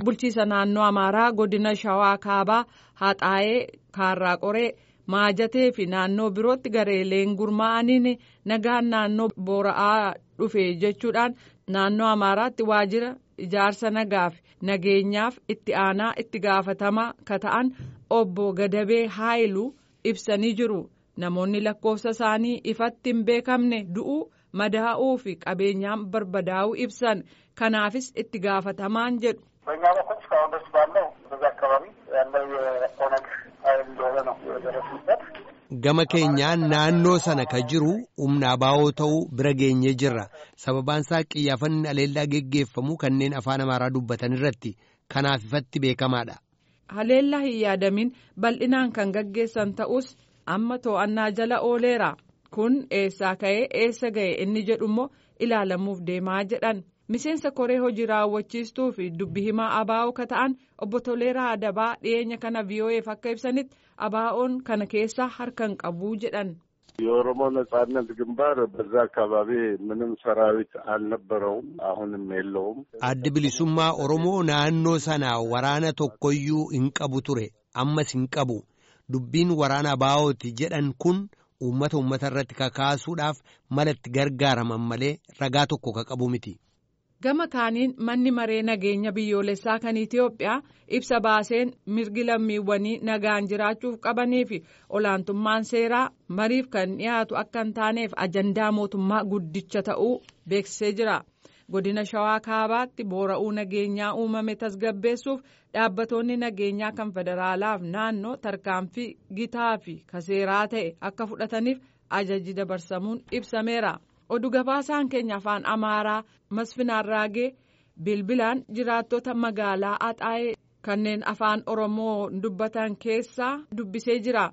bulchiisa naannoo amaaraa godina shawaa kaabaa haxaayee kaarraa qoree maajatee fi naannoo birootti gareeleen gurmaa'aniin nagaan naannoo boora'aa dhufe jechuudhaan naannoo amaaraatti waajjira ijaarsa nagaaf nageenyaaf itti aanaa itti gaafatamaa ka ta'an obbo gadabee haayiluu ibsanii jiru namoonni lakkoofsa isaanii ifatti hin beekamne du'uu madaa'uu fi qabeenyaan barbadaa'uu ibsan kanaafis itti gaafatamaan jedhu. በእኛ በኩል እስካሁን ድረስ ባለው በዛ አካባቢ ያለው የኦነግ ኃይል እንደሆነ ነው የደረስንበት። Gama keenyaan naannoo sana ka jiru humna abaa'oo ta'uu bira geenyee jirra. Sababaan isaa qiyyaafanni aleellaa geggeeffamu kanneen afaan amaaraa dubbatan irratti kanaaf ifatti beekamaadha. Haleellaa hin yaadamin bal'inaan kan gaggeessan ta'us amma to'annaa jala ooleera. Kun eessaa ka'ee eessa ga'e inni jedhu immoo ilaalamuuf deemaa jedhan. Miseensa koree hojii raawwachiistuu fi dubbi himaa abaa'oo ka ta'an obbo Toleeraa Adabaa dhiyeenya kana VOA'f akka ibsanitti abaa'oon kana keessaa harkan qabuu jedhan. የኦሮሞ ነጻነት ግንባር በዛ አካባቢ ምንም ሰራዊት አልነበረውም፣ አሁንም የለውም። Addi bilisummaa Oromoo naannoo sana waraana tokkoyyuu hin qabu ture ammas hin qabu. Dubbiin waraana abaa'ooti jedhan kun uummata uummata irratti kakaasuudhaaf mala itti gargaaraman malee ragaa tokko ka qabu miti. Gama kaaniin manni maree nageenya biyyoolessaa kan Itiyoophiyaa ibsa baaseen mirgi lammiiwwanii nagaan jiraachuuf qabanii fi olaantummaan seeraa mariif kan dhiyaatu akka hin taaneef ajandaa mootummaa guddicha ta'uu beeksisee jira. Godina Shawaa Kaabaatti boora'uu nageenyaa uumame tasgabbeessuuf dhaabbatoonni nageenyaa kan federaalaaf naannoo tarkaanfii gitaa fi kaseeraa ta'e akka fudhataniif ajaji dabarsamuun ibsameera. oduu gabaasaan keenya afaan amaaraa masfinaan raagee bilbilaan jiraattota magaalaa axaa'ee kanneen afaan oromoo dubbatan keessaa dubbisee jira.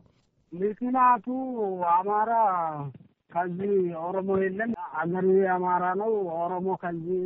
ምክንያቱ አማራ ከዚህ ኦሮሞ የለም አገሩ የአማራ ነው ኦሮሞ ከዚህ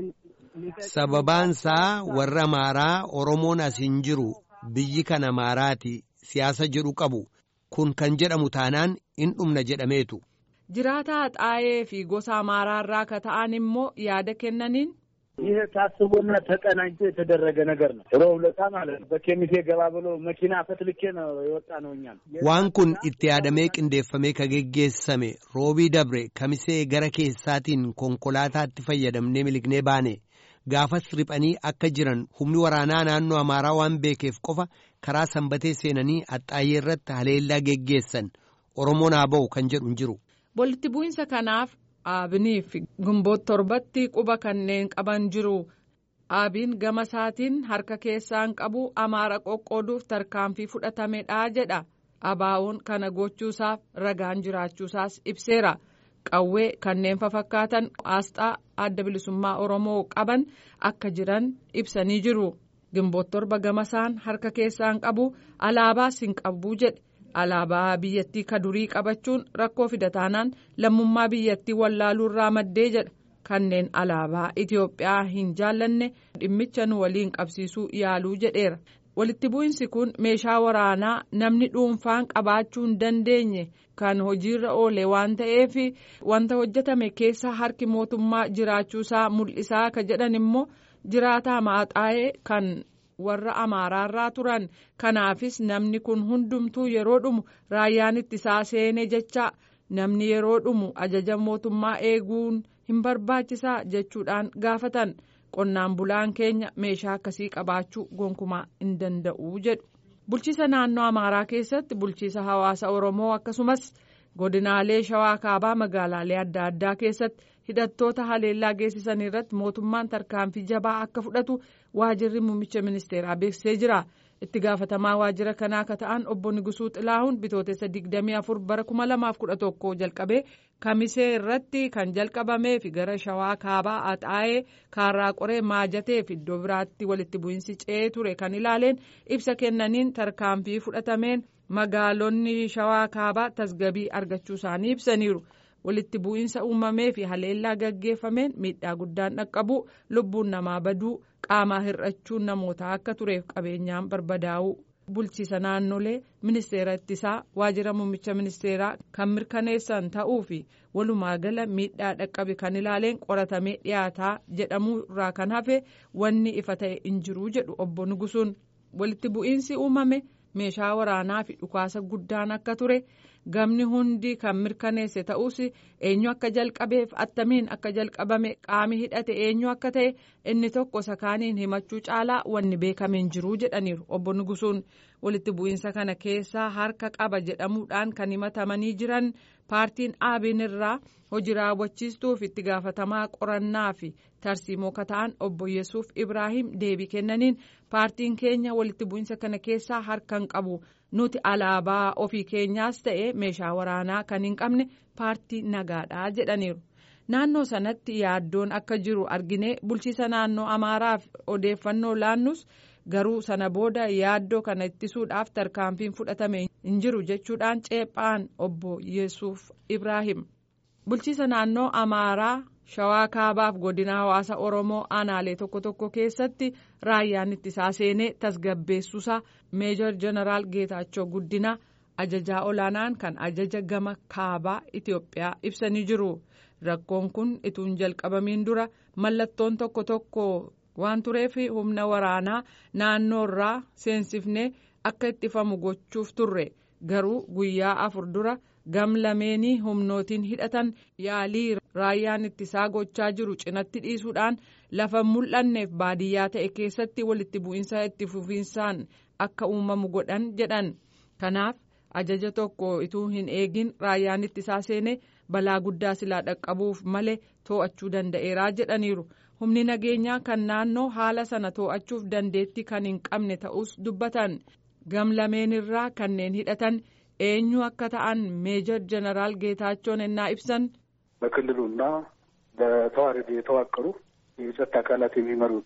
Sababaansaa warra Amaaraa Oromoon as hin jiru biyyi kan Amaaraati siyaasa jedhu qabu kun kan jedhamu taanaan in dhumna jedhameetu. Jiraataa axaa'ee fi gosa amaaraarraa ka ta'an immoo yaada kennaniin. ይህ ታስቦና ተቀናጅቶ የተደረገ ነገር ነው። ሮብ ዕለት ማለት ነው። በኬሚሴ ገባ ብሎ መኪና ፈትልኬ ነው የወጣ ነው። እኛም Waan kun itti yaadamee qindeeffamee ka geggeessame roobii dabre kamisee gara keessaatiin konkolaataatti fayyadamnee milignee baane gaafas riphanii akka jiran humni waraanaa naannoo amaaraa waan beekeef qofa karaa sanbatee seenanii axxaayyee irratti haleellaa geggeessan oromoon haa ba'u kan jedhu hin jiru. Walitti bu'insa kanaaf aabinii fi gumboota torbatti quba kanneen qaban jiru. Aabiin gama isaatiin harka keessaan qabu amaara qoqqooduuf tarkaanfii fudhatamedha jedha. Abaa'uun kana gochuusaaf ragaan jiraachuusaas ibseera. Qawwee kanneen fafakkaatan asxaa adda bilisummaa Oromoo qaban akka jiran ibsanii jiru. Gimboota torba gama isaan harka keessaan qabu alaabaas hin qabu jedhe. alaabaa biyyattii ka durii qabachuun rakkoo fidataanaan lammummaa biyyattii wallaaluurraa maddee jedha kanneen alaabaa Itiyoophiyaa hin jaallanne dhimmicha nu waliin qabsiisuu yaaluu jedheera. Walitti bu'insi kun meeshaa waraanaa namni dhuunfaan qabaachuu hin dandeenye kan hojiirra oole waan ta'eef wanta hojjetame keessa harki mootummaa jiraachuusaa mul'isaa ka jedhan immoo jiraataa maaxaa'ee kan. warra amaaraarraa turan kanaafis namni kun hundumtuu yeroo dhumu raayyaan ittisaa seene jecha namni yeroo dhumu ajaja mootummaa eeguun hin barbaachisaa jechuudhaan gaafatan qonnaan bulaan keenya meeshaa akkasii qabaachuu gonkumaa hin danda'u jedhu. bulchiisa naannoo amaaraa keessatti bulchiisa hawaasa oromoo akkasumas godinaalee shawaa kaabaa magaalaalee adda addaa keessatti hidhattoota haleellaa geessisan irratti mootummaan tarkaanfii jabaa akka fudhatu waajirri muummicha ministeeraa beeksisee jira itti gaafatamaa waajjira kanaa akka ta'an obbo Nigusuu Xilaahuun bitootessa 24 bara 2011 jalqabee kamisee irratti kan jalqabamee fi gara shawaa kaabaa axaa'ee kaarraa qoree maajatee fi iddoo biraatti walitti bu'iinsi ce'ee ture kan ilaaleen ibsa kennaniin tarkaanfii fudhatameen magaalonni shawaa kaabaa tasgabii argachuu isaanii ibsaniiru. walitti bu'iinsa uumamee fi haleellaa gaggeeffameen miidhaa guddaan dhaqqabu lubbuun namaa baduu qaamaa hir'achuun namootaa akka tureef qabeenyaan barbadaa'uu bulchiisa naannolee ministeera ittisaa waajjira muummicha ministeeraa kan mirkaneessan ta'uu fi walumaa gala miidhaa dhaqqabe kan ilaaleen qoratamee dhiyaataa jedhamuu irraa kan hafe wanni ifa ta'e hin jiruu jedhu obbo Nugusuun walitti bu'iinsi uumame meeshaa waraanaa fi dhukaasa guddaan akka ture. gamni hundi kan mirkaneesse ta'us eenyu akka jalqabeef attamiin akka jalqabame qaami hidhate eenyu akka ta'e inni tokko sakaaniin himachuu caalaa wanni beekameen jiruu jedhaniiru obbo Nugusuun walitti bu'iinsa kana keessaa harka qaba jedhamuudhaan kan himatamanii jiran paartiin aabiin irraa hojii raawwachiistuuf itti gaafatamaa qorannaa fi tarsiimoo kata'an obbo Yesuuf Ibraahim deebii kennaniin paartiin keenya walitti bu'iinsa kana keessaa harka hin qabu. nuti alaabaa ofii keenyaas ta'e meeshaa waraanaa kan hin qabne paartii nagaadhaa jedhaniiru naannoo sanatti yaaddoon akka jiru arginee bulchiisa naannoo amaaraaf odeeffannoo laannus garuu sana booda yaaddoo kana ittisuudhaaf tarkaanfiin fudhatame hin jiru jechuudhaan ceephaan obbo yesuuf ibraahim bulchiisa naannoo amaaraa shawaa kaabaaf godina hawaasa oromoo aanaalee tokko tokko keessatti raayyaan ittisaa seenee tasgabbeessuusaa meejor jeneraal geetaachoo guddina ajajaa olaanaan kan ajaja gama kaabaa itiyoophiyaa ibsanii jiru rakkoon kun ituun jalqabamiin dura mallattoon tokko tokko waan tureef humna waraanaa naannoorraa seensifnee akka ittifamu gochuuf turre garuu guyyaa afur dura gam lameenii humnootiin hidhatan yaalii raayyaan ittisaa gochaa jiru cinatti dhiisuudhaan lafa mul'anneef baadiyyaa ta'e keessatti walitti bu'iinsa itti fufiinsaan akka uumamu godhan jedhan kanaaf ajaja tokko ituu hin eegin raayyaan ittisaa seene balaa guddaa silaa dhaqqabuuf malee too'achuu danda'eeraa jedhaniiru humni nageenyaa kan naannoo haala sana too'achuuf dandeettii kan hin qabne ta'us dubbatan gam lameenirraa kanneen hidhatan eenyu akka ta'an meejor jeneraal ጌታቸውን እና ibsan በክልሉና በተዋረድ የተዋቀሩ የጸጥታ አካላት የሚመሩት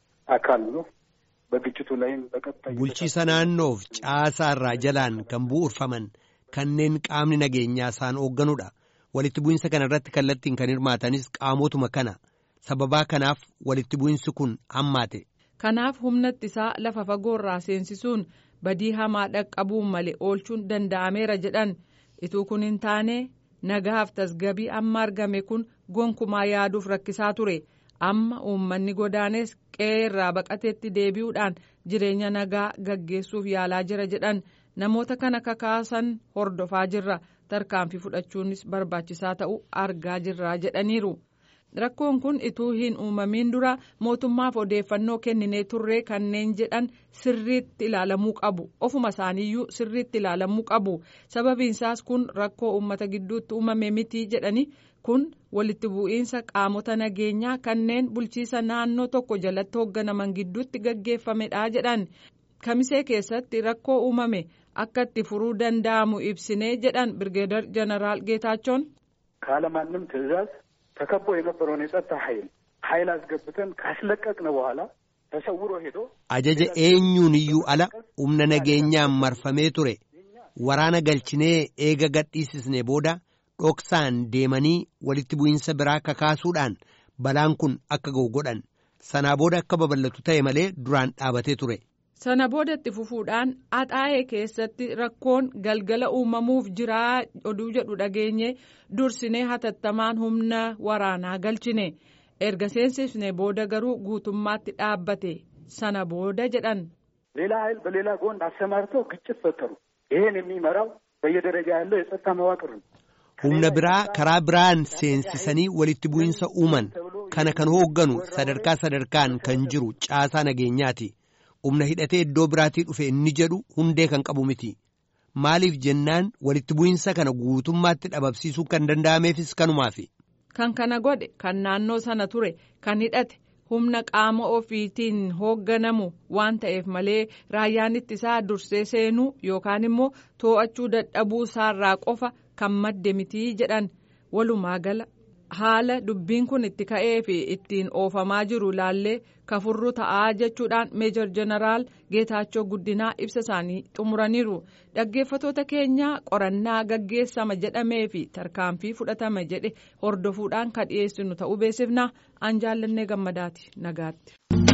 አካል ነው። በግጭቱ ላይም በቀጣይ bulchiisa naannoof caasaa irraa jalaan kan bu'uurfaman kanneen qaamni nageenyaa isaan hoogganudha walitti bu'insa kana irratti kallattiin kan hirmaatanis qaamotuma kana sababaa kanaaf walitti bu'insi kun hammaate. kanaaf humna ittisaa lafa fagoorraa seensisuun badii hamaa dhaqqabuun malee oolchuun danda'ameera jedhan ituu kun hin taane nagaaf tasgabii amma argame kun gonkumaa yaaduuf rakkisaa ture amma uummanni godaanes qe'ee irraa baqateetti deebi'uudhaan jireenya nagaa gaggeessuuf yaalaa jira jedhan namoota kana kakaasan hordofaa jirra tarkaanfii fudhachuunis barbaachisaa ta'uu argaa jirra jedhaniiru. rakkoon kun ituu hin uumamiin dura mootummaaf odeeffannoo kenninee turree kanneen jedhan sirriitti ilaalamuu qabu ofuma isaaniiyyuu sirriitti ilaalamuu qabu sababiinsaas kun rakkoo uummata gidduutti uumame miti jedhani kun walitti bu'iinsa qaamota nageenyaa kanneen bulchiisa naannoo tokko jalatti hoogganaman gidduutti gaggeeffamedha jedhan kamisee keessatti rakkoo uumame akka itti furuu danda'amu ibsinee jedhan birgeedar jeneraal geetaachoon. ካለማንም ትዕዛዝ ተከቦ የነበረውን የጸጥታ ኃይል ኃይል አስገብተን ካስለቀቅን በኋላ ተሰውሮ ሄዶ ajaja eenyuun iyyuu ala humna nageenyaan marfamee ture waraana galchinee eega gadhiisisne booda dhoksaan deemanii walitti bu'iinsa biraa kakaasuudhaan balaan kun akka ga'u godhan sanaa booda akka babal'atu ta'e malee duraan dhaabatee ture. sana boodatti fufuudhaan axaa'ee keessatti rakkoon galgala uumamuuf jiraa oduu jedhu dhageenye dursinee hatattamaan humna waraanaa galchine erga seensifne booda garuu guutummaatti dhaabbate sana booda jedhan. ሌላ ኃይል በሌላ ጎን አሰማርተው ግጭት ፈጠሩ። ይሄን የሚመራው በየደረጃ ያለው የጸጥታ መዋቅር ነው። humna biraa karaa biraan seensisanii walitti bu'iinsa uuman kana kan hoogganu sadarkaa sadarkaan kan jiru caasaa nageenyaati. humna hidhatee iddoo biraatii dhufe inni jedhu hundee kan qabu miti maaliif jennaan walitti bu'iinsa kana guutummaatti dhabamsiisuu kan danda'ameefis kanumaafi. kan kana godhe kan naannoo sana ture kan hidhate humna qaama ofiitiin hoogganamu waan ta'eef malee raayyaan ittisaa dursee seenuu yookaan immoo too'achuu dadhabuu isaarraa qofa kan madde mitii jedhan walumaa gala. haala dubbiin kun itti ka'ee fi ittiin oofamaa jiru laallee kafurru ta'aa jechuudhaan meejor jeneraal geetaachoo guddinaa ibsa isaanii xumuraniiru dhaggeeffatoota keenya qorannaa gaggeessama jedhamee fi tarkaanfii fudhatama jedhe hordofuudhaan kan dhiyeessinu ta'uu beeksifna an jaallannee gammadaati nagaatti.